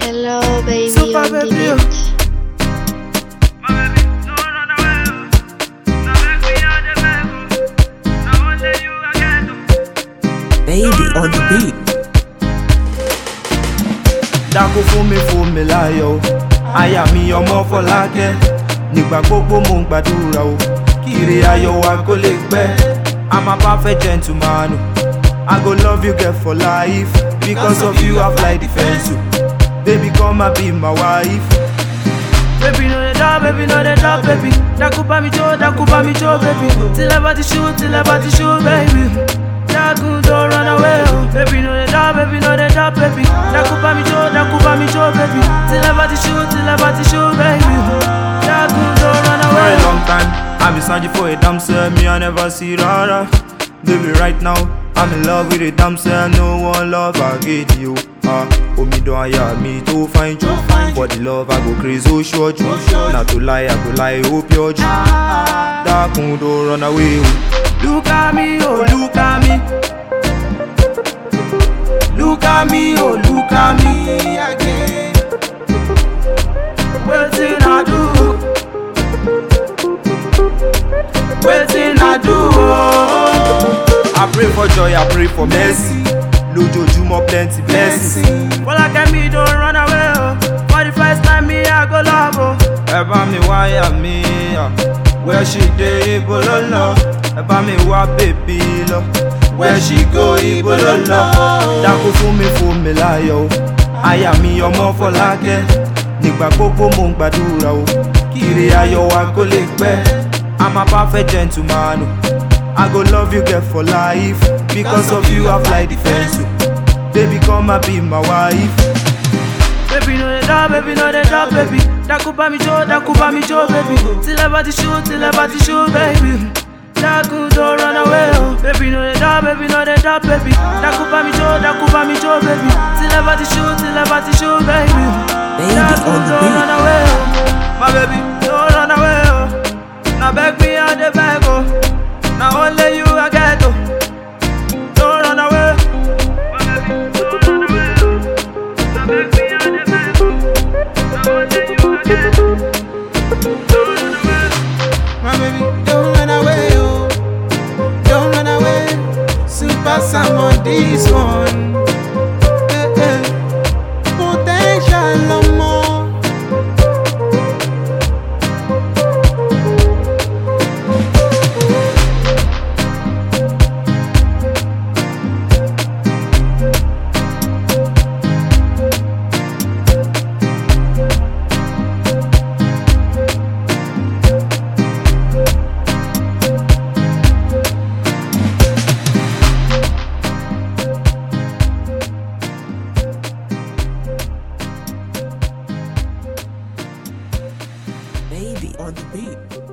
Hello, baby Super on the baby. beat. Baby on the beat. dákú fún mi fún mi láyọ̀ o aya mi ọmọ fọlákẹ́ nígbà gbogbo mo ń gbàdúrà o kiri ayọ̀ wa kó lè pẹ́ i'm a perfect gentleman o i go love you girl for life because of you i fly the fence o baby come and be my wife. Baby no dey drop, baby no dey drop, baby. Daku pa mi jo, daku pa mi jo, baby. Till I body shoot, till I body shoot, baby. Daku don't run away, oh. Baby no dey drop, baby no dey drop, baby. Daku pa mi jo, daku pa mi jo, baby. Till I body shoot, till I body shoot, baby. Daku don't run away. For a long time, I've been searching for a damsel, me I never see rara. Baby right now, I'm in love with a damsel, no one love I get you. Ah, omidan aya mi tó fine jù. For the love I go crazy ó ṣọ́jú. Na to lie I go lie ó pure jù. Dákun don't run away o. Look at me, oh look at me. Look at me, oh look at me again. Wetin I do? Wetin I do? Oh? I pray for joy, I pray for mercy. Lójoojúmọ́ plenty blessings. Bọ́lá Kẹ́mi don run away o. For the first time me I go love o. Ẹ bá mi wáyà mi, ah. where she dey ibo ló lọ. Ẹ bá mi wá bèbí lọ. Where she go ibo ló lọ. Dákú fún mi fún mi láyọ̀ o. Aya mi ọmọ Fọlákẹ́. Nígbà gbogbo mo ń gbàdúrà o. Kiri ayọ̀ wa kó lè pẹ́. I'm a perfect gentleman o. I go love you girl for life Because of you I fly the fence oh. Baby come and be my wife Baby no dey drop, baby no dey drop, baby Daku pa mi jo, daku pa mi jo, baby Till I body shoot, till I body shoot, baby Daku don't run away, oh Baby no dey drop, baby no dey drop, baby Daku pa mi jo, daku pa mi jo, baby Till I body shoot, till I body shoot, baby Baby Daku on the don't beat. run away, oh My baby, don't run away, oh Now beg me, I dey beg, oh Now only you I get, oh Don't run away My baby, don't run away, oh Now beg me, I dey beg, oh Now only you I get, oh Don't run away My baby, don't run away, oh. Don't run away. Super Sam on this one. Eh, eh. Potential no more. Baby on the beat.